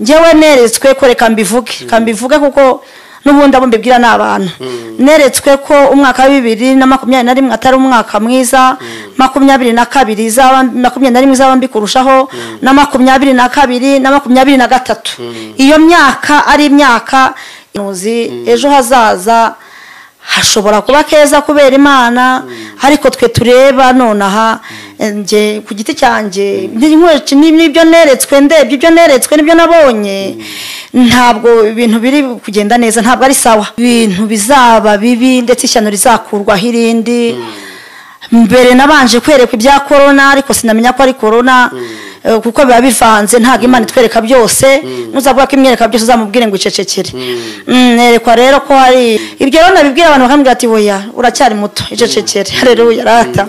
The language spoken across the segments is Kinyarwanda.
ngewe neretswe ko reka mbivuge reka mbivuge kuko n'ubundi abo mbibwira ni abantu neretswe ko umwaka wa bibiri na makumyabiri na rimwe atari umwaka mwiza makumyabiri na kabiri izaba makumyabiri na rimwe izaba mbi kurushaho na makumyabiri na kabiri na makumyabiri na gatatu iyo myaka ari imyaka inuzi ejo hazaza hashobora kuba keza kubera imana ariko twe tureba nonaha njye ku giti cyanjye nk'inkweci n'ibyo neretswe ndebye ibyo neretswe n'ibyo nabonye ntabwo ibintu biri kugenda neza ntabwo ari sawa ibintu bizaba bibi ndetse ishyano rizakurwaho irindi mbere nabanje kwerekwa ibya korona ariko sinamenya ko ari korona kuko biba bivanze ntabwo imana itwereka byose ntuzavuga ko imwereka byose uzamubwire ngo icecekere nerekwa rero ko hari iryo rero nabibwira abantu bakamubwira ati boya uracyari muto icecekere hareruya rata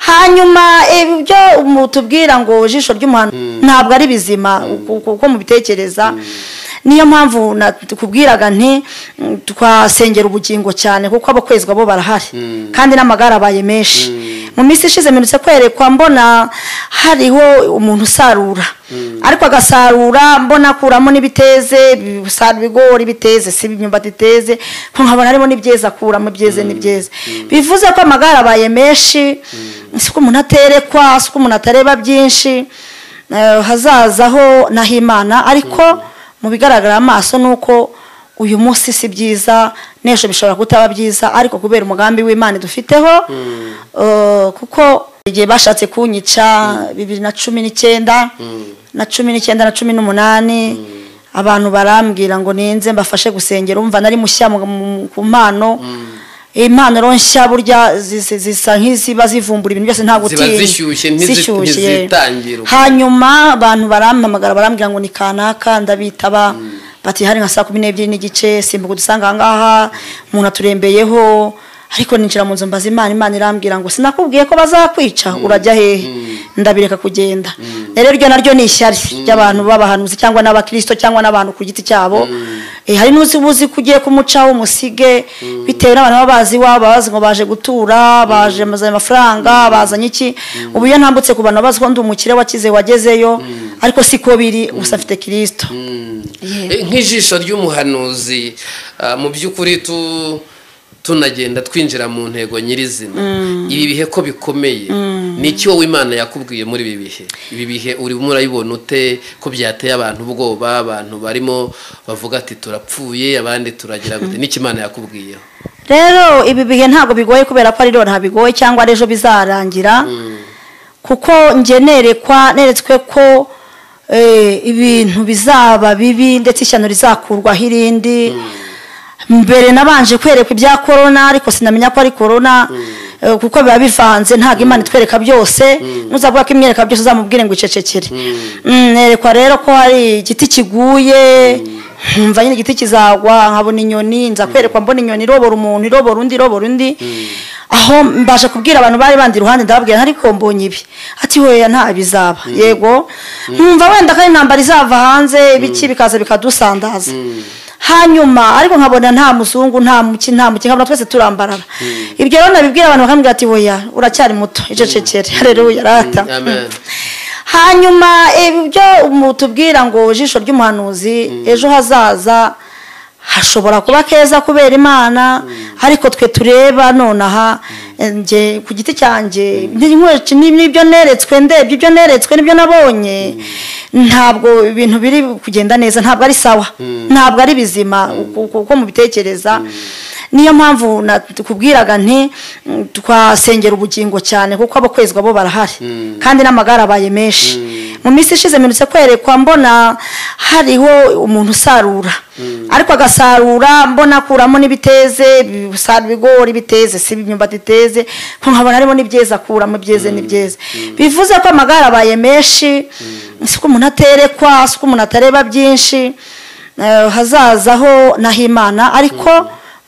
hanyuma ibyo tubwira ngo ijisho ry'umuhano ntabwo ari bizima kuko mubitekereza niyo mpamvu tukubwiraga nti twasengera ubugingo cyane kuko abakwezwa bo barahari kandi n'amagare abaye menshi mu minsi ishize mperutse kwerekwa mbona hariho umuntu usarura ariko agasarura mbona akuramo n'ibiteze bisarura ibigori biteze si imyumbati iteze nkabona harimo n'ibyeze akuramo ibyeze n'ibyeze bivuze ko amagare abaye menshi si ko umuntu aterekwa si ko umuntu atareba byinshi hazazaho n'ahimana ariko mu bigaragara amaso ni uko uyu munsi si byiza n'ejo bishobora kutaba byiza ariko kubera umugambi w'imana dufiteho kuko igihe bashatse kunyica bibiri na cumi n'icyenda na cumi n'icyenda na cumi n'umunani abantu barambwira ngo ninze mbafashe gusengera umva nari mushya ku mpano impano rero nshya burya zisa nk'iziba zivumbura ibintu byose nta gutinya zishyushye hanyuma abantu barampamagara barambwira ngo ni kanaka ndabitaba bati hari nka saa kumi n'ebyiri n'igice simbuka dusanga aha ngaha umuntu aturembeyeho ariko ninjira mu nzu mbaza imana imana irambwira ngo sinakubwiye ko bazakwica urajya hehe ndabireka kugenda rero iryo naryo ni ishyari ry'abantu b'abahanuzi cyangwa n'abakirisito cyangwa n'abantu ku giti cyabo hari n'uzi uzi ko ugiye kumucaho umusige bitewe n'abantu baba bazi iwabo bazi ngo baje gutura baje amafaranga bazanye iki ubu iyo ntambutse ku bantu bazi ko ndi umukire wakize wagezeyo ariko siko biri gusa afite kirisito nk'ijisho ry'umuhanuzi mu by'ukuri tunagenda twinjira mu ntego nyirizina ibi bihe ko bikomeye nicyo w'imana yakubwiye muri ibi bihe ibi bihe urimo urayibona ute ko byateye abantu ubwoba abantu barimo bavuga ati turapfuye abandi turagira gute n'icyo imana yakubwiyeho rero ibi bihe ntabwo bigoye kubera ko ari rero bigoye cyangwa ari ejo bizarangira kuko njye nerekwa neretswe ko ibintu bizaba bibi ndetse ishyano rizakurwaho irindi mbere nabanje kwerekwa ibya korona ariko sinamenya ko ari korona kuko biba bivanze ntabwo imana itwereka byose ntuzavuga ko imwereka byose uzamubwire ngo icecekere nerekwa rero ko hari igiti kiguye nkumva nyine igiti kizagwa nkabona inyoni nza kwerekwa mbona inyoni irobora umuntu irobora undi irobora undi aho mbasha kubwira abantu bari bandi iruhande ndababwira ariko mbonye ibi ati weya nta bizaba yego nkumva wenda ko ari intambara izava hanze ibiki bikaza bikadusandaza hanyuma ariko nkabona nta muzungu nta muki nta muki nkabona twese turambarara ibyo rero nabibwira abantu bakamubwira ati woya uracyari muto icecekere hareruya rata hanyuma ibyo tubwira ngo ijisho ry'umuhanuzi ejo hazaza hashobora kuba keza kubera imana ariko twe tureba nonaha njye ku giti cyanjye nk'inkweci n'ibyo neretswe ndebye ibyo neretswe n'ibyo nabonye ntabwo ibintu biri kugenda neza ntabwo ari sawa ntabwo ari bizima kuko mubitekereza niyo mpamvu tukubwiraga nti twasengera ubugingo cyane kuko abakwezwa bo barahari kandi n'amagare abaye menshi mu minsi ishize mperutse kwerekwa mbona hariho umuntu usarura ariko agasarura mbona akuramo n'ibiteze bisarura ibigori biteze si imyumbati iteze nkabona harimo n'ibyeze akuramo ibyeze n'ibyeze bivuze ko amagare abaye menshi si ko umuntu aterekwa si ko umuntu atareba byinshi hazazaho n'ahimana ariko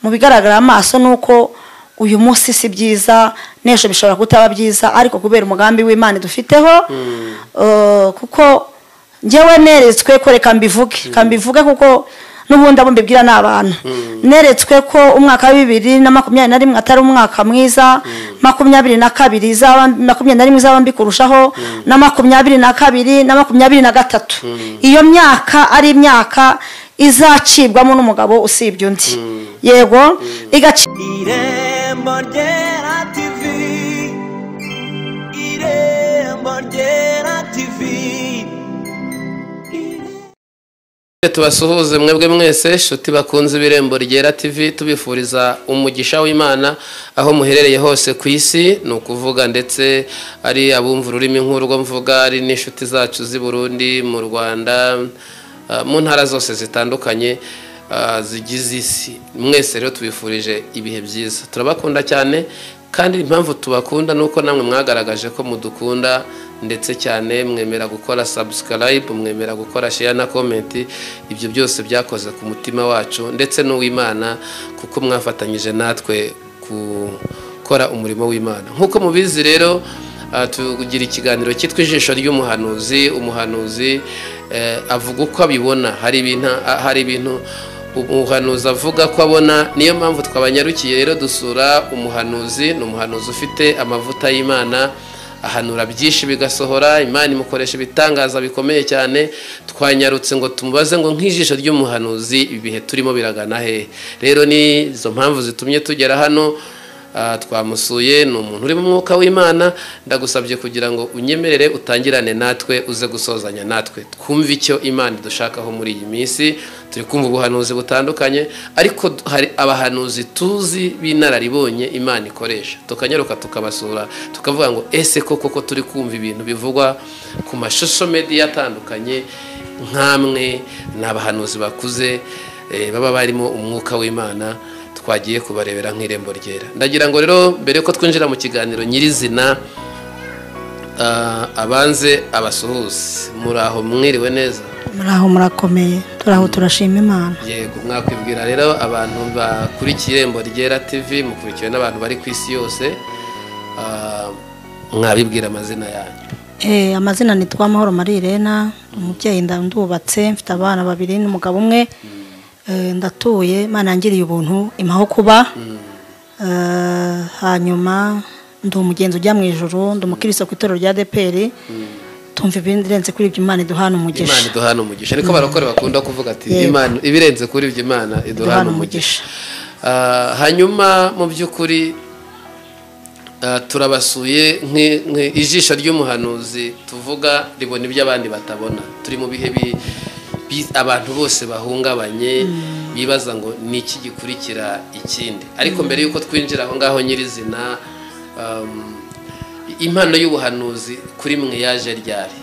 mu bigaragara amaso ni uko uyu munsi si byiza n'ejo bishobora kutaba byiza ariko kubera umugambi w'imana dufiteho kuko ngewe neretswe ko reka mbivuge reka mbivuge kuko n'ubundi abo mbibwira ni abantu neretswe ko umwaka wa bibiri na makumyabiri na rimwe atari umwaka mwiza makumyabiri na kabiri izaba makumyabiri na rimwe izaba mbi kurushaho na makumyabiri na kabiri na makumyabiri na gatatu iyo myaka ari imyaka izacibwamo n'umugabo usibye undi yego igacibwa irembo ryera tivi irembo ryera tivi tubasuhuze mwebwe mwese inshuti bakunze ibirembo ryera tv tubifuriza umugisha w'imana aho muherereye hose ku isi ni ukuvuga ndetse ari abumva ururimi nk'urwo mvuga ari n'inshuti zacu z'i burundi mu rwanda ah, mu ntara zose zitandukanye ah, zigize isi mwese rero tubifurije ibihe byiza turabakunda cyane kandi impamvu tubakunda ni uko namwe mwagaragaje ko mudukunda ndetse cyane mwemera gukora sabusikarayibu mwemera gukora sheya na komenti ibyo byose byakoze ku mutima wacu ndetse n'uw'imana kuko mwafatanyije natwe gukora umurimo w'imana nk'uko mubizi rero ah, tugira ikiganiro cyitwa ijisho ry'umuhanuzi umuhanuzi eh, avuga uko abibona hari ibintu hari ibintu umuhanuzi avuga ko abona niyo mpamvu twabanyarukiye rero dusura umuhanuzi ni umuhanuzi ufite amavuta y'imana ahanura byinshi bigasohora imana imukoresha ibitangaza bikomeye cyane twanyarutse ngo tumubaze ngo nk'ijisho ry'umuhanuzi ibihe turimo biragana hehe rero ni izo mpamvu zitumye tugera hano ah, twamusuye ni umuntu urimo umwuka w'imana ndagusabye kugira ngo unyemerere utangirane natwe uze gusozanya natwe twumve icyo imana idushakaho muri iyi minsi turi kumva ubuhanuzi butandukanye ariko d- hari abahanuzi tuzi b'inararibonye imana ikoresha tukanyaruka tukabasura tukavuga ngo ese koko ko turi kumva ibintu bivugwa ku mashusho mediya atandukanye nk'amwe ni abahanuzi bakuze eh, baba barimo umwuka w'imana twagiye kubarebera nk'irembo ryera ndagira ngo rero mbere yuko twinjira mu kiganiro nyirizina ah, abanze abasuhuze muraho mwiriwe neza muri aho murakomeye turi aho turashima imana yego mwakwibwira rero abantu bakurikiye irembo ryera tv mukurikiwe n'abantu bari ku isi yose ah, mwabibwira amazina yanyu Eh, amazina ni Twamahoro Marie Irena umubyeyi nda- ndubatse mfite abana babiri n'umugabo umwe Eh, ndatuye Imana yangiriye ubuntu impaho kuba Eh, hanyuma ndi umugenzi ujya mu ijoro ndi umukristo ku itorero rya DPR tumva ibirenze kuri ibyo Imana iduhana imana umugisha iduhana umugisha niko barokore bakunda kuvuga ati Yego. imana ibirenze kuri ibyo imana iduhana Iduhana umugisha. umugisha Ah, hanyuma mu by'ukuri ah, turabasuye nki- nki- ijisho ry'umuhanuzi tuvuga ribona ibyo abandi batabona turi mu bihe bi- bi- abantu bose bahungabanye bibaza ngo ni iki gikurikira ikindi ariko mbere y'uko twinjira aho ngaho nyirizina um, impano y'ubuhanuzi kuri mwe yaje ryari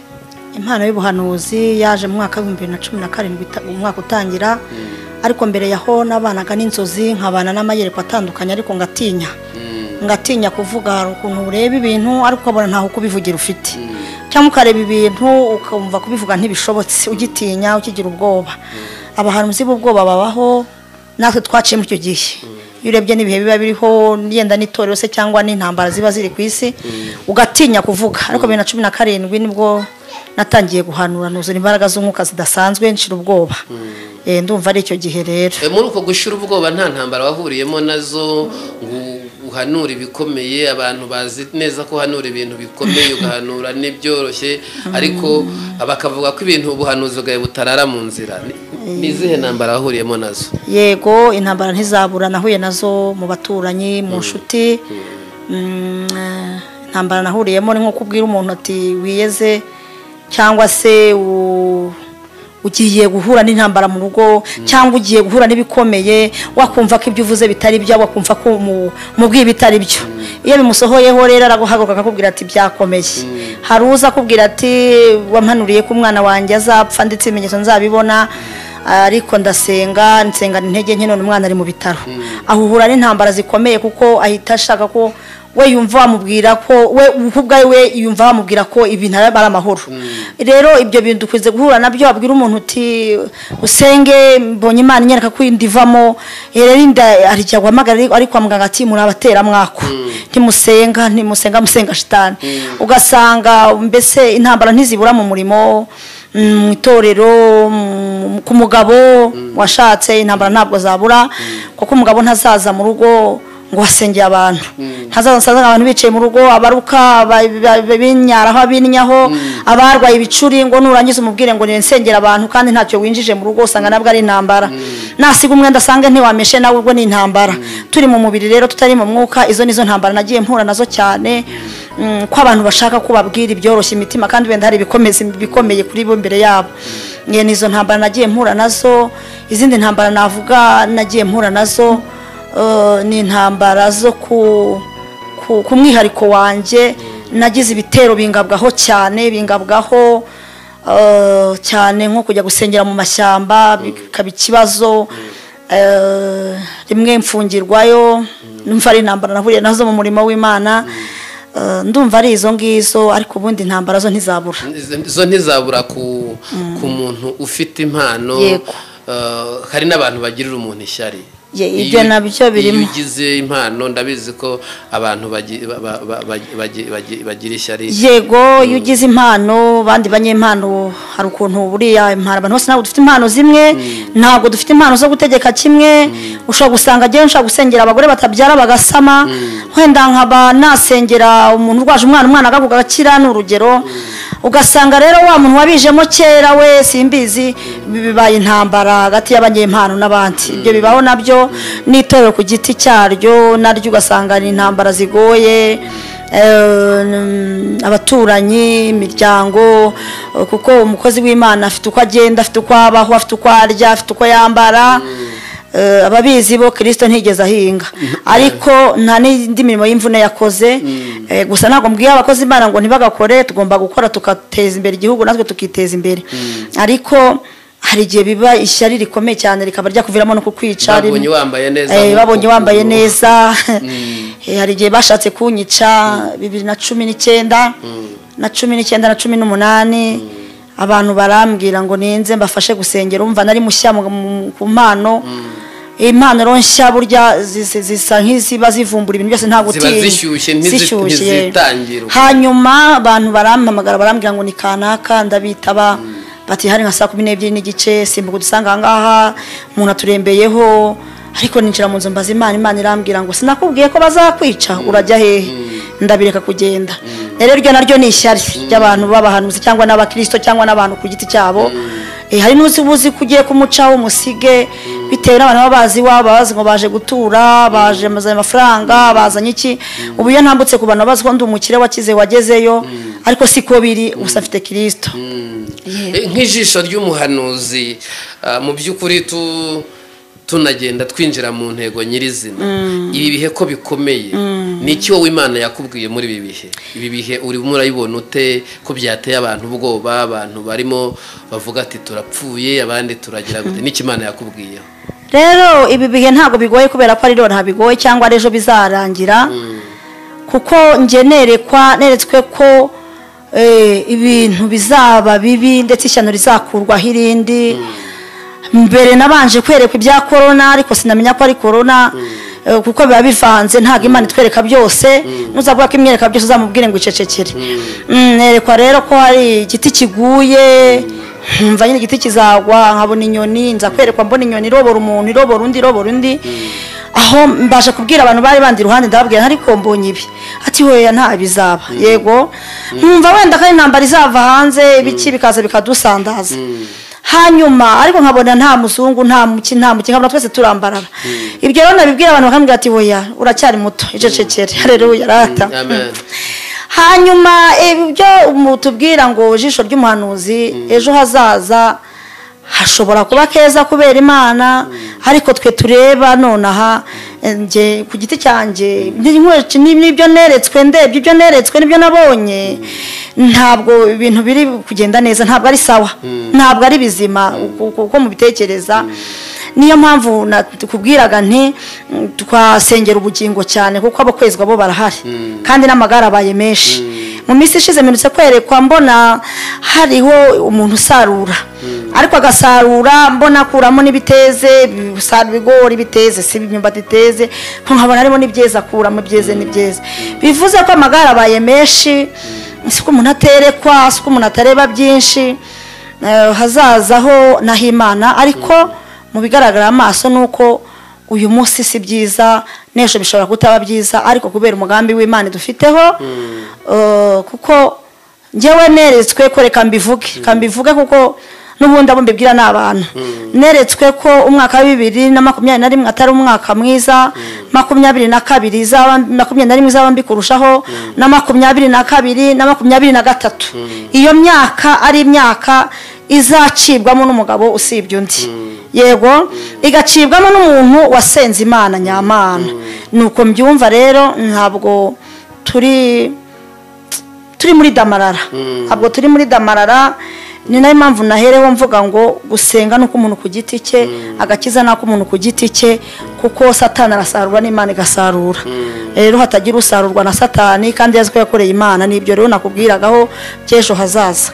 impano y'ubuhanuzi yaje mu mwaka w'ibihumbi bibiri na cumi na karindwi ita- umwaka utangira ariko mbere yaho nabanaga n'inzozi nkabana n'amayerekwa atandukanye ariko ngatinya ngatinya kuvuga hari ukuntu ureba ibintu ariko ukabona ntaho kubivugira ufite cyangwa ukareba ibintu ukumva kubivuga ntibishobotse ugitinya ukigira ubwoba abahanuzi b'ubwoba babaho natwe twaciye muri icyo gihe iyo urebye n'ibihe biba biriho yenda n'itorero se cyangwa n'intambara ziba ziri ku isi ugatinya kuvuga ariko bibiri na cumi na karindwi nibwo natangiye guhanura nuzura imbaraga z'umwuka zidasanzwe nshira ubwoba Eh, ndumva ari icyo gihe rero E, muri uko gushira ubwoba nta ntambara wahuriyemo nazo ngo uhanure ibikomeye abantu bazi neza ko uhanura ibintu bikomeye ugahanura n'ibyoroshye ariko bakavuga ko ibintu ubuhanuzi bwawe butarara mu nzira Ni- ni izihe ntambara wahuriyemo nazo yego intambara ntizabura nahuye nazo mu baturanyi mu nshuti Mm, eh, intambara nahuriyemo ni nko kubwira umuntu ati wiyeze cyangwa se u- ugiye guhura n'intambara mu rugo cyangwa ugiye guhura n'ibikomeye wakumva ko ibyo uvuze bitari byo wakumva ko mu- mubwiye ibitari byo iyo bimusohoyeho rero araguhaguruka akakubwira ati byakomeye hari uza akubwira ati wampanuriye ko umwana wanjye azapfa ndetse ibimenyetso nzabibona ariko ndasenga nsengana intege nke none umwana ari mu bitaro aho uhura n'intambara zikomeye kuko ahita ashaka ko we yumva bamubwira ko we kuko ubwawe we yumva bamubwira ko ibintu ari ari amahoro rero ibyo bintu dukwiye guhura nabyo wabwira umuntu uti usenge mbonye imana inyereka ko ndivamo rero inda arijya guhamagara ariko- ariko kwa muganga ati murabatera mwako ntimusenga ntimusenga musenga shitani ugasanga mbese intambara ntizibura mu murimo mu itorero mu- ku mugabo washatse intambara ntabwo zabura kuko umugabo ntazaza mu rugo ngo wasengeye abantu ntazaza asanga abantu bicaye mu rugo abaruka aba- aba- abinyaraho abinyaho abarwaye ibicuri ngo nurangiza umubwire ngo nsengera abantu kandi ntacyo winjije mu rugo usanga nabwo ari intambara nasiga umwenda asange ntiwameshe nawe ubwo ni intambara turi mu mubiri rero tutari mu mwuka izo nizo ntambara nagiye mpura nazo cyane Mm, ko abantu bashaka ko babwira ibyoroshya imitima kandi wenda hari ibikomezi bikomeye kuri bo imbere yabo Nge nizo ntambara nagiye mpura nazo izindi ntambara navuga nagiye mpura nazo eh, ni intambara zo ku ku- ku mwihariko wanjye nagize ibitero bingabwaho cyane bingabwaho eh, cyane nko kujya gusengera mu mashyamba bikaba ikibazo eh, rimwe mfungirwayo numva ari intambara nahuye nazo mu murimo w'imana Eh, ndumva ari izo ngizo ariko ubundi intambara zo ntizabura zo ntizabura ku ku muntu ufite impano Yego. Eh, hari n'abantu bagirira umuntu ishyari Ye- ibyo Iyo- nabyo birimo. iyo ugize impano ndabizi ko abantu bagi- ba- ba- ba- bagi- bagi- bagi- bagira ishyari yego iyo ugize impano bandi banyempano hari ukuntu buriya impano abantu bose ntabwo dufite impano zimwe ntabwo dufite impano zo gutegeka kimwe ushobora gusanga agiye ushobora gusengera abagore batabyara bagasama wenda nkaba nasengera umuntu urwaje umwana umwana agakuka agakira ni urugero ugasanga rero wa muntu wabijemo kera we simbizi bibaye intambara hagati y'abanyempano n'abandi ibyo bibaho nabyo n'itorero ku giti cyaryo naryo ugasanga ni intambara zigoye Eh, mm, abaturanyi imiryango eh, kuko umukozi w'imana afite uko agenda afite uko abaho afite uko arya afite uko yambara Eh, ababizi bo kirisito ntigeze ahinga ariko nta n'indi mirimo y'imvune yakoze Eh, gusa ntabwo mbwiye abakozi imana ngo ntibagakore tugomba gukora tugateza imbere igihugu natwe tukiteza imbere ariko hari igihe biba ishyari rikomeye cyane rikaba ryakuviramo no kukwica rimwe. babonye wambaye neza Eh, nk'uko babonye wambaye ubu. neza Eh, hari igihe bashatse kunyica bibiri na cumi n'icyenda na cumi n'icyenda na cumi n'umunani abantu barambwira ngo ninze mbafashe gusengera umva nari mushya mu- mu- ku mpano impano rero nshya burya zis- zisa nk'iziba zivumbura ibintu byose nta Ziba gutinya zishyushye, ntizi- Zishyushye. ntizitangira. hanyuma abantu barampamagara barambwira ngo ni kanaka ndabitaba bati hari nka saa kumi n'ebyiri n'igice simbuka udusanga aha ngaha umuntu aturembeyeho ariko ninjira mu nzu mbaza imana imana irambwira ngo sinakubwiye ko bazakwica urajya hehe ndabireka kugenda rero iryo naryo ni ishyari ry'abantu b'abahanuzi cyangwa n'abakirisito cyangwa n'abantu ku giti cyabo Eh, hari n'uzi ubuzi ko ugiye kumucaho umusige bitewe n'abantu baba bazi iwabo bazi ngo baje gutura baje bazanye amafaranga bazanye iki ubu iyo ntambutse ku bantu bazi ko ndi umukire wakize wagezeyo ariko siko biri gusa afite kirisito Eh, nk'ijisho ry'umuhanuzi ah, mu by'ukuri tu- tunagenda twinjira mu ntego nyirizina ibi bihe ko bikomeye ni iki wowe imana yakubwiye muri ibi bihe ibi bihe urimo urayibona ute ko byateye abantu ubwoba abantu barimo bavuga ati turapfuye abandi turagira gute n'iki imana yakubwiyeho rero ibi bihe ntabwo bigoye kubera ko ari rero bigoye cyangwa ari ejo bizarangira kuko ngenerekwa neretswe ko eh, ibintu bizaba bibi ndetse ishyano rizakurwaho irindi mbere nabanje kwerekwa ibya korona ariko sinamenya ko ari korona eh, kuko biba bivanze ntabwo imana itwereka byose nuzavuga ko imwereka byose uzamubwire ngo icecekere Mm, nerekwa rero ko hari igiti kiguye mva nyine igiti kizagwa nkabona inyoni nza kwerekwa mbona inyoni irobora umuntu irobora undi irobora undi aho mbasha kubwira abantu bari bandi iruhande ndababwira ariko mbonye ibi ati weya nta bizaba yego nkumva wenda ko ari intambara izava hanze ibiki bikaza bikadusandaza hanyuma ariko nkabona nta muzungu nta muki nta muki nkabona twese turambarara ibyo rero nabibwira abantu bakambwira ati weya uracyari muto icecekere hareruya rata amen hanyuma ibyo umu- tubwira ngo ijisho ry'umuhanuzi ejo hazaza hashobora kuba keza kubera imana ariko twe tureba nonaha eh, njye ku giti cyanjye ni- ni- ni- nibyo neretswe ndebye ibyo neretswe nibyo nabonye ntabwo ibintu biri kugenda neza ntabwo ari sawa ntabwo ari bizima uko- uko uko mubitekereza niyo mpamvu nakubwiraga nti mm, twasengera ubugingo cyane kuko abakwezwa bo barahari kandi n'amagare abaye menshi mu minsi ishize mperutse kwerekwa mbona hariho umuntu usarura ariko agasarura mbona akuramo n'ibiteze bisarura ibigori biteze si imyumbati iteze ko nkabona harimo n'ibyeza akuramo ibyeze n'ibyeza bivuze ko amagare abaye menshi si ko umuntu aterekwa si ko umuntu atareba byinshi eh, hazazaho n'ahimana ariko mu bigaragara amaso ni uko uyu munsi si byiza n'ejo bishobora kutaba byiza ariko kubera umugambi w'imana dufiteho eh, kuko ngewe neretswe ko reka mbivuge reka mbivuge kuko n'ubundi abo mbibwira ni abantu neretswe ko umwaka wa bibiri na makumyabiri na rimwe atari umwaka mwiza makumyabiri na kabiri izaba makumyabiri na rimwe izaba mbi kurushaho na makumyabiri na kabiri na makumyabiri na gatatu iyo myaka ari imyaka izacibwamo n'umugabo usibye undi yego igacibwamo n'umuntu wasenze imana nyamana ni uko mbyumva rero ntabwo turi turi muri damarara ntabwo turi muri damarara ni nayo mpamvu nahereho mvuga ngo gusenga ni umuntu ku giti cye agakiza ni ak'umuntu ku giti cye kuko satani arasarura n'imana igasarura rero hatagira usarurwa na satani kandi yazi ko yakoreye imana ni ibyo rero nakubwiragaho by'ejo hazaza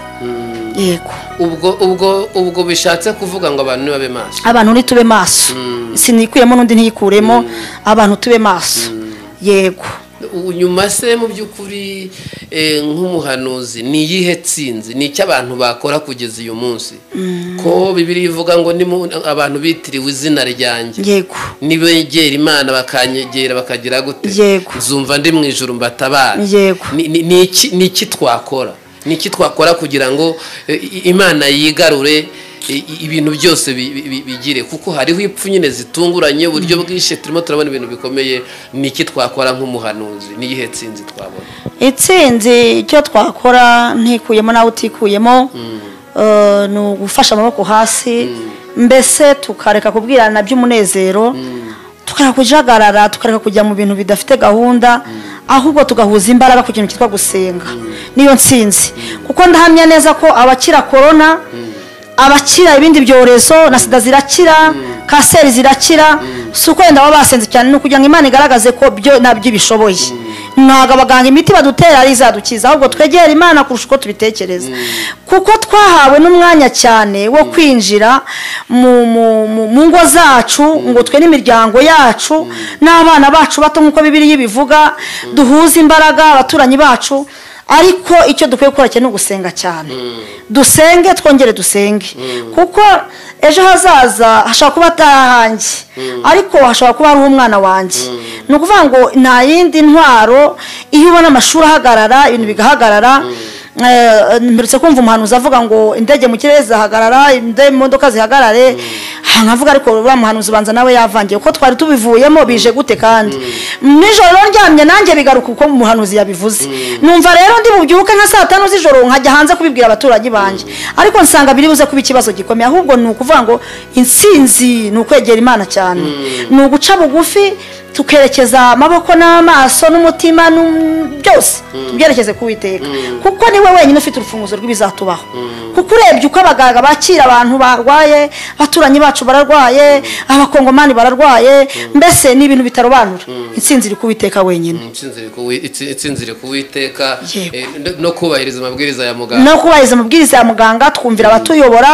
yego ubwo ubwo ubwo bishatse kuvuga ngo abantu nibabe maso abantu ni tube maso sinikuyemo n'undi ntiyikuremo abantu tube maso yego U- nyuma se mu by'ukuri eh, nk'umuhanuzi ni iyihe tsinzi ni icyo abantu bakora kugeza uyu munsi ko bibiri ivuga ngo ni abantu bitiriwe izina ryanjye yego nibegera imana bakanyegera bakagira gute Yego. zumva ndi mu ijoro mbatabara Yego. Ni- ni- ni iki- ni iki twakora ni iki twakora kugira ngo eh, i- imana yigarure i- i- ibintu byose bi- bi- bi- bigire kuko hariho ipfu nyine zitunguranye uburyo bwishe turimo turabona ibintu bikomeye ni iki twakora nk'umuhanuzi n'iyihe tsinzi twabona itsinzi icyo twakora ntikuyemo nawe utikuyemo eh, ni ugufasha amaboko hasi mbese tukareka kubwirana by'umunezero tukareka kujagarara tukareka kujya mu bintu bidafite gahunda ahubwo tugahuza imbaraga ku kintu cyitwa gusenga niyo nsinzi kuko ndahamya neza ko abakira korona abakira ibindi byorezo na sida zirakira kanseri zirakira si uko wenda baba basenze cyane ni ukugira ngo imana igaragaze ko byo nabyo ibishoboye ntabwo abaganga imiti badutera ari izadukiza ahubwo twegera imana kurusha uko tubitekereza kuko twahawe n'umwanya cyane wo kwinjira mu mu- mu- mu ngo zacu ngo twe n'imiryango yacu n'abana bacu bato nk'uko bibiriya ibivuga duhuze imbaraga abaturanyi bacu ariko icyo dukwiye gukora cyane ni ugusenga cyane dusenge twongere dusenge kuko ejo hazaza hashobora kuba atahanjye ariko hashobora kuba hariho umwana wanjye ni ukuvuga ngo nta yindi ntwaro iyo ubona amashuri ahagarara ibintu bigahagarara eh, mperutse kumva umuhanuzi avuga ngo indege mu kirere zihagarara inde- imodoka zihagarare Ha, nkavuga ariko uriya muhanuzi ubanza nawe yavangiye kuko twari tubivuyemo bije gute kandi nijoro rero ndyamye nanjye bigaruka uko umuhanuzi yabivuze numva rero ndi bubyuke nka saa tanu z'ijoro nkajya hanze kubibwira abaturage banjye ariko nsanga biri buze kuba ikibazo gikomeye ahubwo ni ukuvuga ngo insinzi ni ukwegera imana cyane ni uguca bugufi tukerekeza amaboko n'amaso n'umutima n'um- byose tubyerekeze ku witeka kuko niwe wenyine ufite urufunguzo rw'ibizatubaho kuko urebye uko abaganga bakira abantu barwaye abaturanyi bacu bararwaye abakongomani bararwaye mbese ni ibintu bitarobanura intsinzi iri ku witeka wenyine Intsinzi iri ku Wi- itsi- intsinzi iri ku witeka Yego. eh, no- no kubahiriza amabwiriza ya muganga no kubahiriza amabwiriza ya muganga twumvira abatuyobora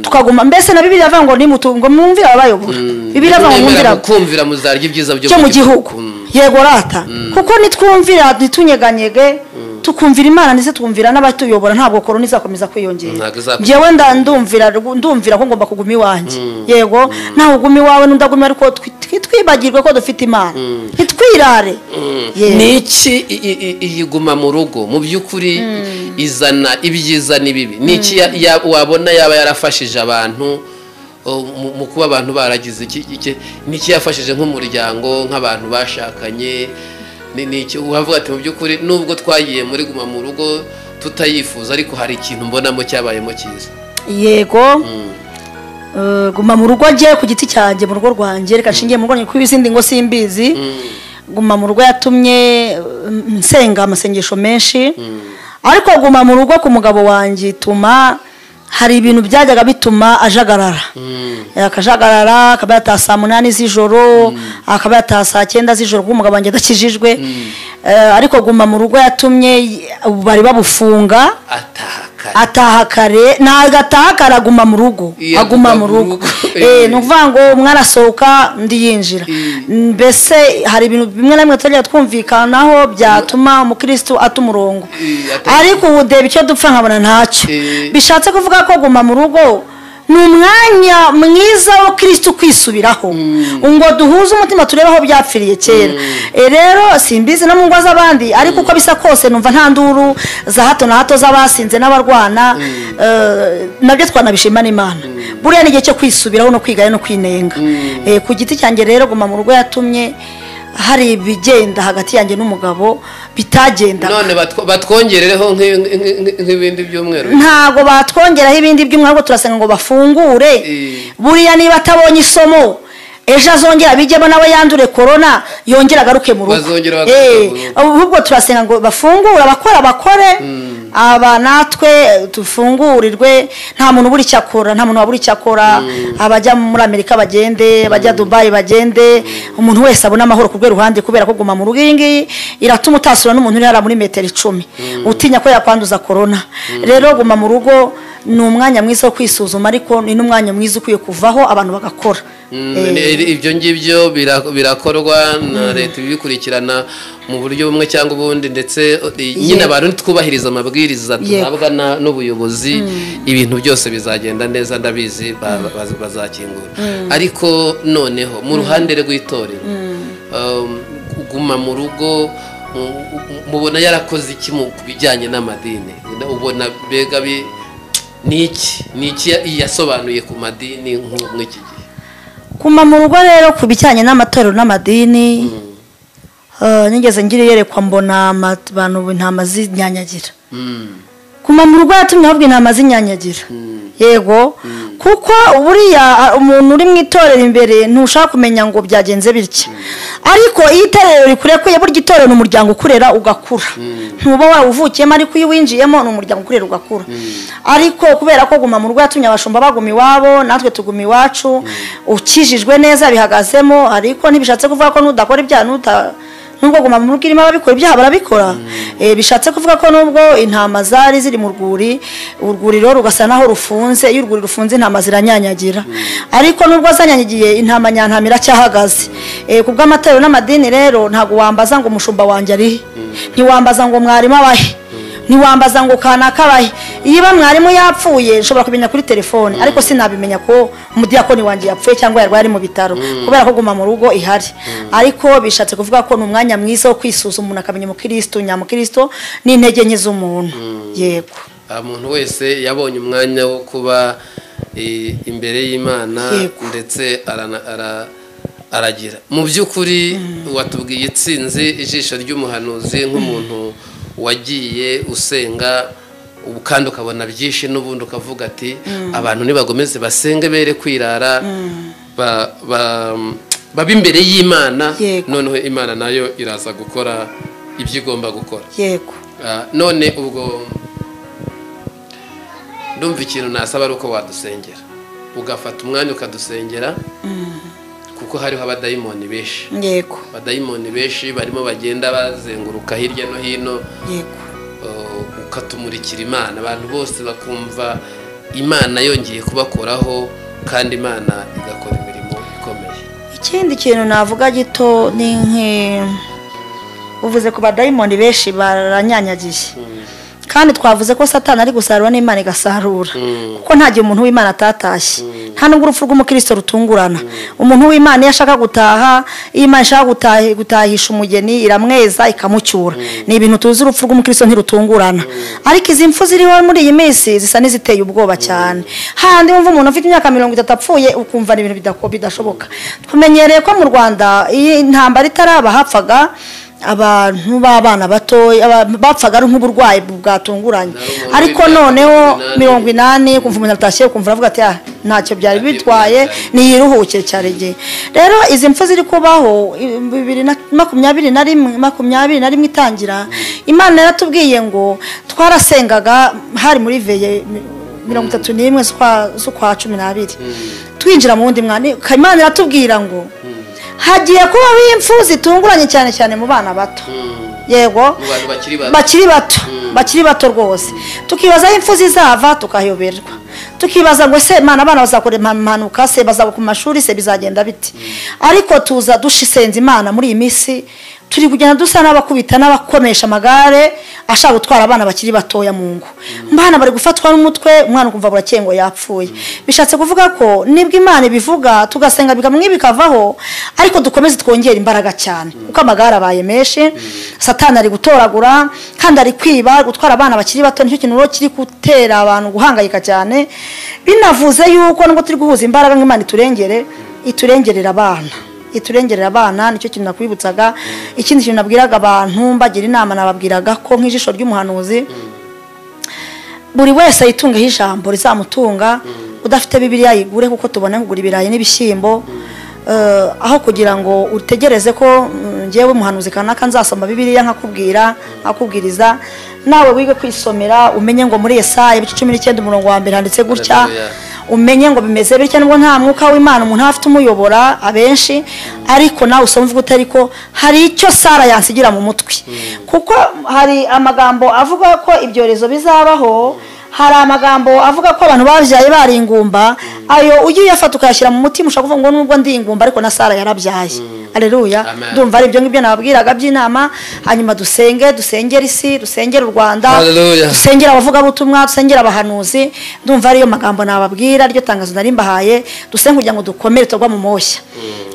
tukaguma mbese na bibiri avuga ngo nimutungo mwumvire ababayobora bibiri avuga ngo mwumvire Nimwemera abo mukumvira muzarya ibyiza byo cyo mu gihugu Mm. yego rata kuko nitwumvira ntitunyeganyege tukumvira imana ndetse twumvira n'abatuyobora ntabwo korona izakomeza kwiyongera Ntabwo izakomeza. ngewe nda- ndumvira ndumvira ko ngomba kuguma iwanjye yego ntawe uguma iwawe n'undi aguma iwawe, ariko twi- twi- twibagirwe ko dufite imana ntitwirare Yego. ni iki i- i- i- iyiguma mu rugo mu by'ukuri izana ibyiza n'ibibi ni iki ya- ya- wabona yaba yarafashije abantu o, mu- mu kuba abantu baragize iki iki- ni iki yafashije nk'umuryango nk'abantu bashakanye ni ni iki wavuga ati mu by'ukuri nubwo twagiye muri guma mu rugo tutayifuza ariko hari ikintu mbonamo cyabayemo cyiza yego Eh, guma mu rugo njye ku giti cyanjye mu rugo rwanjye reka nshingiye mu rugo rwanjye, kuko izindi ngo simbizi guma mu rugo yatumye eh, nsenga amasengesho menshi ariko guma mu rugo ku mugabo wanjye ituma hari ibintu byajyaga bituma ajagarara akajagarara akaba yataha saa munani z'ijoro akaba yataha saa cyenda z'ijoro kuko umugabo wanjye adakijijwe Eh, ariko guma mu rugo yatumye y- bari babufunga ataka kare ataha kare ntabwo ataha kare aguma mu rugo Iyo aguma mu rugo Eh. Eh, ni ukuvuga ngo umwe arasohoka undi yinjira Eh. mbese hari ibintu bimwe na bimwe tutajya twumvikanaho byatuma umukirisitu ata umurongo Eh, ata- ariko ubu deba icyo dupfa nkabona ntacyo Eh. bishatse kuvuga ko guma mu rugo ni umwanya mwiza wo kirisitu kwisubiraho ngo duhuze umutima turebe aho byapfiriye kera Eh, rero simbizi no mu ngo z'abandi ariko uko bisa kose numva nta nduru za hato na hato z'abasinze n'abarwana eh, nabyo twanabishima n'imana buriya ni igihe cyo kwisubiraho no kwigayo no kwinenga Eh, ku giti cyanjye rero guma mu rugo yatumye hari ibigenda hagati yanjye n'umugabo bitagendaga none batwo- batwongerereho nk'i- nk'i- nk'i- nk'ibindi byumweru ntabwo batwongeraho ibindi by'umwaka ahubwo turasenga ngo bafungure Eh. buriya niba atabonye isomo ejo azongera bijyemo nawe yandure korona yongera agaruke mu rugo Bazongera bagaruke Eh, mu rugo. ahubwo turasenga ngo bafungure abakora bakore aba natwe dufungurirwe nta muntu ubura icyo akora nta muntu wabura icyo akora abajya muri amerika bagende abajya dubayi bagende umuntu wese abone amahoro ku rwego ruhande kubera ko guma mu rugo iyi ngiyi iratuma utasura n'umuntu uri hariya muri metero icumi utinya ko yakwanduza korona rero guma mu rugo ni umwanya mwiza wo kwisuzuma ariko ni n'umwanya mwiza ukwiye kuvaho abantu bagakora Mm, Eh, ni- ibyo ngibyo bira- birakorwa na leta ibikurikirana mu buryo bumwe cyangwa ubundi ndetse eh, nyine abantu twubahiriza amabwiriza Yego. duhabwa na- n'ubuyobozi ibintu byose bizagenda neza ndabizi ba- ba- bazakingura ariko noneho mu ruhande rw'itorero um, kuguma mu rugo mu- mu- mubona yarakoze iki mu ku bijyanye n'amadini ubona mbega bi- ni iki ni iki ya- yasobanuye ku madini nk'u- nk'iki gihe kuma mu rugo rero ku bijyanye n'amatorero n'amadini eh, nigeze ngira iyerekwa mbona ama- abantu ubu intama zinyanyagira Mm. kuma mu rugo yatumye ahubwo intama zinyanyagira yego kuko buriya a, umuntu uri mu itorero imbere ntushaka kumenya ngo byagenze bitya ariko iyo itorero rikurekuye burya itorero ni umuryango ukurera ugakura ntuba wawuvukiyemo ariko iyo uwinjiyemo ni umuryango ukurera ugakura ariko kubera ko guma mu rugo yatumye abashumba baguma iwabo natwe tuguma iwacu ukijijwe neza bihagazemo ariko ntibishatse kuvuga ko n'udakora ibyaha n'uta nubwo guma mu rugo irimo ababikora ibyaha barabikora Eh, bishatse kuvuga ko nubwo intama zari ziri mu rwuri urwuriro rugasa naho rufunze iyo urwuri rufunze intama ziranyanyagira ariko nubwo zanyanyagiye intama nyantama iracyahagaze Eh, ku bw'amatorero n'amadini rero ntabwo wambaza ngo umushumba wanjye arihe ntiwambaza ngo mwarimu abahe ntiwambaza ngo kanaka abahe niba mwarimu yapfuye nshobora kumenya kuri telefone ariko sinabimenya ko umudiyakoni wanjye yapfuye cyangwa yarwaye ari mu bitaro kubera ko guma mu rugo ihari ariko bishatse kuvuga ko ni umwanya mwiza wo kwisuzuma umuntu akamenya umukirisitu nyamukirisitu n'intege nke z'umuntu yego Ah, muntu wese yabonye umwanya wo kuba eh, imbere y'imana Yego. ndetse arana- ara- aragira mu by'ukuri watubwiye itsinzi ijisho ry'umuhanuzi nk'umuntu wagiye usenga ubu kandi ukabona byinshi n'ubundi ukavuga ati abantu nibagomeze basenge bere kwirara ba- ba- babe imbere y'imana Yego. noneho imana nayo iraza gukora ibyo igomba gukora yego Ah, none ubwo ndumva ikintu nasaba ari uko wadusengera ugafata umwanya ukadusengera kuko hariho abadayimoni benshi yego abadayimoni benshi barimo bagenda bazenguruka hirya no hino yego uh, ukatumurikira imana abantu bose bakumva imana yongeye kubakoraho kandi imana igakora imirimo ikomeye ikindi kintu navuga gito ni nki uvuze ku badayimoni benshi baranyanyagiye kandi twavuze ko satani ari gusarura n'imana igasarura kuko nta gihe umuntu w'imana atatashye nta nubwo urupfu rw'umukristo rutungurana umuntu w'imana iyo ashaka gutaha iyo imana ishaka gutahi- gutahisha umugeni iramweza ikamucyura ni ibintu tuzi urupfu rw'umukristo ntirutungurana ariko izi mfu ziriho muri iyi minsi zisa n'iziteye ubwoba cyane handi wumva umuntu ufite imyaka mirongo itatu apfuye ukumva ni ibintu bidako- bidashoboka tumenyereye ko mu rwanda iyo intambara itaraba hapfaga abantu b'abana batoya aba- bapfaga ari nk'uburwayi bwatunguranye Nawe ariko mirongo inani, noneho mirongo mirongo inani kumva umuntu atashye kumva aravuga ati "Ah, ntacyo byari Ntabyo bitwaye byari." niyiruhukire cyane igihe rero izi mpfu ziri kubaho ibihumbi bibiri na makumyabiri na rimwe makumyabiri na rimwe itangira imana yaratubwiye ngo twarasengaga hari muri veye mi- mirongo itatu n'imwe z'ukwa- z'ukwa cumi n'abiri twinjira mu wundi mwana imana iratubwira ngo hagiye kubaho impfu zitunguranye cyane cyane mu bana bato Mm. yego mu bantu bakiri bato bakiri bato bakiri bato rwose tukibaza aho impfu zizava tukayoberwa tukibaza ngo se imana abana bazakora impanuka se bazagwa ku mashuri se bizagenda bite ariko tuza dushisenza imana muri iyi minsi turi kugenda dusa n'abakubita n'abakonesha amagare ashaka gutwara abana bakiri batoya mu ngo mbana bari gufatwa n'umutwe umwana ukumva burakengo yapfuye bishatse kuvuga ko nibwo imana ibivuga tugasenga bikamwe bikavaho ariko dukomeze twongere imbaraga cyane kuko amagare abaye menshi satani ari gutoragura kandi ari kwiba gutwara abana bakiri bato nicyo kintu rero kiri gutera abantu guhangayika cyane binavuze yuko nubwo turi guhuza imbaraga nk'imana iturengere iturengerera abana iturengerera abana nicyo kintu nakwibutsaga ikindi kintu nabwiraga abantu mbagira inama nababwiraga ko nk'ijisho ry'umuhanuzi buri wese yitungeho ijambo rizamutunga udafite bibiriya yigure kuko tubona kugura ibirayi n'ibishyimbo Eh, aho kugira ngo utegereze ko mm, njyewe muhanuzi kanaka nzasoma bibiriya nkakubwira nkakubwiriza nawe wige kwisomera umenye ngo muri Yesaya ibice cumi n'icyenda umurongo wa mbere handitse gutya Hallelujah. umenye ngo bimeze bitya nubwo nta mwuka w'imana umuntu aba afite umuyobora abenshi ariko nawe usoma uvuga utari ko hari icyo sara yansigira mu mutwe kuko hari amagambo avuga ko ibyorezo bizabaho hari amagambo avuga ko abantu babyaye bari ingumba ayo ugiye uyafata ukayashyira mu mutima ushaka kuvuga ngo nubwo ndi ingumba ariko na sara yarabyaye aleluya Amen. ndumva ari ibyo ngibyo nababwiraga by'inama hanyuma dusenge dusengere isi dusengere u rwanda Hallelujah. dusenge dusengera abavugabutumwa dusengera abahanuzi ndumva ariyo magambo nababwira ryo tangazo nari mbahaye dusenge kugira ngo dukomere turwa mu moshya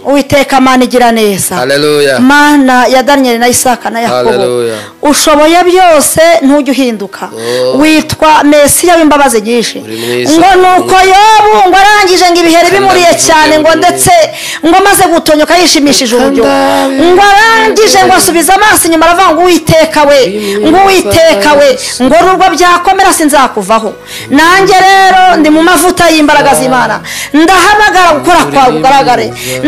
uwiteka mana igira neza Hallelujah. mana ya daniyeli na isaka na yakobo Hallelujah. ushoboye byose ntujye uhinduka Oh. witwa mesiya w'imbabazi nyinshi Uri mwiza. ngo nuko yobu ngo arangije ngo ibiheri bimuriye Kanda cyane ngo bivuge ndetse ngo amaze gutonyoka yishimishije Kanda uburyo bivuge ngo arangije ngo bivuge. asubiza amaso inyuma aravuga ngo uwiteka we Uri ngo mwiza. uwiteka we ngo nubwo byakomera sinzakuvaho nanjye rero ndi mu mavuta y'imbaraga z'imana ndahamagara gukora kwawe kugaragare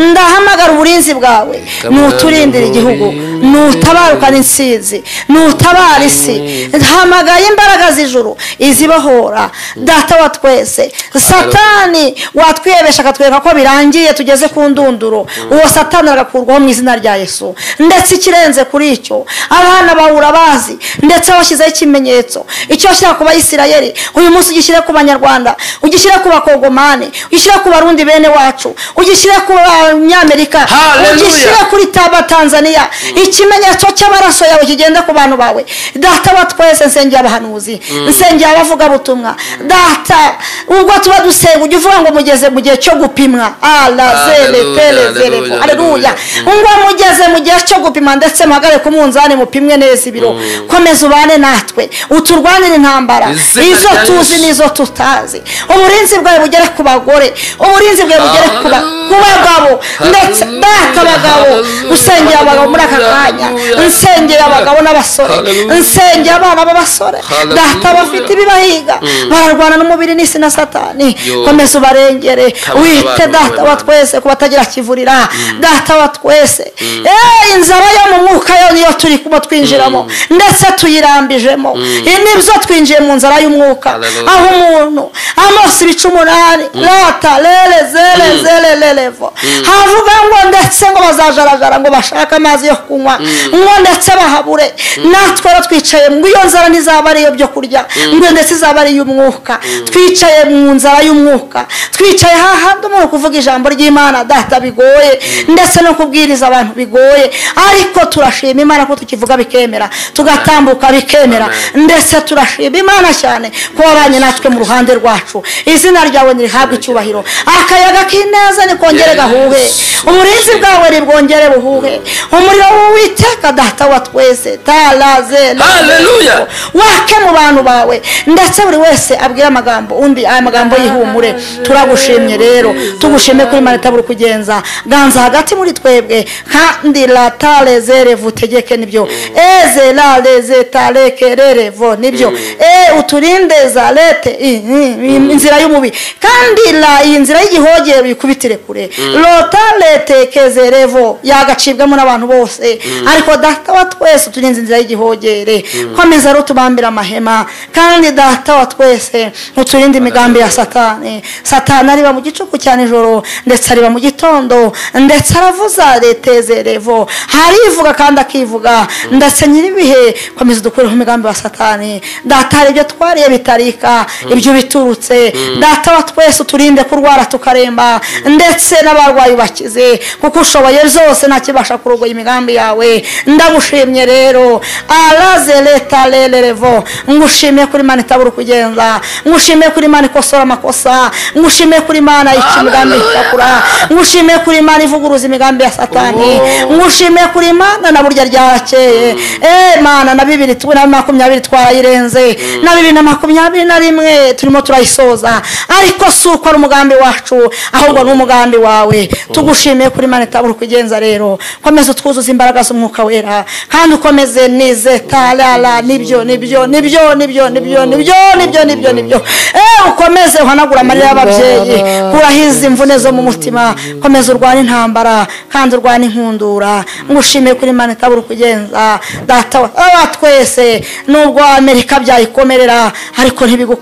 ndahamagara uburinzi bwawe nuturindira igihugu nutabarukana insinzi nutabara isi hamagaye imbaraga z'ijuru izibohora data wa twese satani watwiyebesha akatwereka ko birangiye tugeze ku ndunduro uwo satani agakurwaho mu izina rya yesu ndetse ikirenze kuri icyo abana bahura bazi ndetse washyizeho ikimenyetso icyo washyira ku bayisirayeri uyu munsi ugishyire ku banyarwanda ugishyire ku bakongomani ugishyire ku barundi bene wacu ugishyire ku banyamerika Hallelujah. ugishyire kuri taba tanzania ikimenyetso cy'amaraso yawe kigende ku bantu bawe data wa twese nsengera abahanuzi nsengera abavugabutumwa data ubwo tuba dusenga ujya uvuga ngo mugeze mu gihe cyo gupimwa Hallelujah, hallelujah, aleluya hallelujah. ngo mugeze mu gihe cyo gupima ndetse muhagare ku munzani mupimwe neza ibiro komeza ubane natwe uturwanire intambara Izina izo rya tuzi Yesu. n'izo tutazi uburinzi bwawe bugere ku bagore uburinzi bwawe bugere ku ba- ku bagabo ndetse data abagabo Hallelujah. usengera abagabo muri aka kanya Hallelujah. nsengera abagabo n'abasore Hallelujah. nsengera abana b'abasore Hallelujah. data bafite ibibahiga bararwana n'umubiri n'isi na satani Yo. komeza ubarengere Kabura wite abantu data wa b'Imana. twese ku batagira kivurira data wa twese Eh, inzara yo mu mwuka yo niyo turi kuba twinjiramo ndetse tuyirambijemo nibyo twinjiye mu nzara y'umwuka Hallelujah. aho umuntu amaso ibice umunani rata rere zere zere rerevo havuga ngo ndetse ngo bazajaragara ngo bashake amazi yo kunywa ngo ndetse bahabure natwe rero twicaye ngo iyo nzara ntizaba ari iyo byo kurya ngo iyo ndetse izaba ari iy'umwuka twicaye mu nzara y'umwuka twicaye hahandi umuntu kuvuga ijambo ry'imana data bigoye ndetse no kubwiriza abantu bigoye ariko turashima imana ko tukivuga bikemera tugatambuka bikemera Amen. ndetse turashima imana cyane ko wabanye natwe mu ruhande rwacu izina ryawe ntirihabwe icyubahiro akayaga k'ineza nikongere gahuhe uburinzi bwawe nibwongere buhuhe umuriro w'uwiteka data wa twese taraze Hallelujah. wake mu bantu bawe ndetse buri wese abwire amagambo undi aya magambo yihumure turagushimye rero tugushime kuri imana itabura kugenza ganza hagati muri twebwe kandi latarezerevu utegeke nibyo eze lareze tarekererevo nibyo e uturinde zarete i- i- i- inzira y'umubi kandi la iyi nzira y'igihogere uyikubitire kure lotaretekezerevo yagacibwamo n'abantu bose ariko data wa twese turinze inzira y'igihogere komeza rero tubambire amahema kandi data wa twese uturinde imigambi ya satani satani ariba mu gicuku cyane nijoro ndetse ariba mu gitondo ndetse aravuza reteze revo harivuga kandi akivuga ndetse nyir'ibihe komeza dukureho imigambi wa satani data hari ibyo twariye bitarika ibyo biturutse data wa twese uturinde kurwara tukaremba ndetse n'abarwayi bakize kuko ushoboye zose ntakibasha kurogoya imigambi yawe ndagushimye rero araze leta rererevo ngushimiye kuri mani itabura ukugenza ngushimiye kuri mani ikosora amakosa ngushimiye kuri mani ayica imigambi ikakura ngushimiye kuri mani ivuguruza imigambi ya satani Oh. ngushimiye kuri mana na burya ryarakeye eh mana na bibiri tu- na makumyabiri twarayirenze na bibiri na makumyabiri na rimwe turimo turayisoza ariko si uko ari umugambi wacu ahubwo ni umugambi wawe tugushimiye kuri mana itabura ukugenza rero komeza utwuzuza imbaraga z'umwuka wera kandi ukomeze nize tarara nibyo nibyo nibyo nibyo nibyo nibyo nibyo nibyo nibyo eh ukomeze uhanagura amarira y'ababyeyi kuraho izi mvune zo mu mutima komeza urwane intambara kandi urwane inkundura ngushimiye kuri mani itabura ukugenza data wa wa twese nubwo amerika byayikomerera ariko ntibigu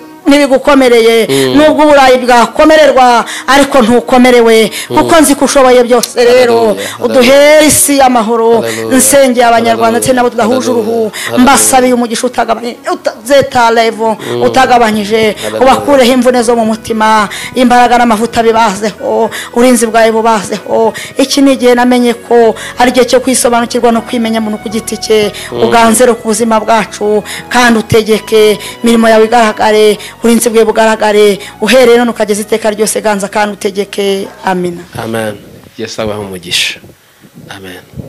ntibigukomereye nubwo uburayi bwakomererwa ariko ntukomerewe kuko nzi ko ushoboye byose rero Hallelujah, uduhere isi y'amahoro Hallelujah, nsengeye abanyarwanda ndetse nabo tudahuje Hallelujah, uruhu Hallelujah. mbasabiye umugisha utagabanye uta- zeta levo utagabanyije Hallelujah. ubakure ureho imvune zo mu mutima imbaraga n'amavuta bibazeho urinzi bwawe bubazeho iki ni igihe namenye ko ari igihe cyo kwisobanukirwa no kwimenya muntu ku giti cye uganzere ku buzima bwacu kandi utegeke imirimo yawe igaragare urinzi bwe bugaragare uhereye none ukageza iteka ryose ganza kandi utegeke amina amen yesu abahe umugisha amen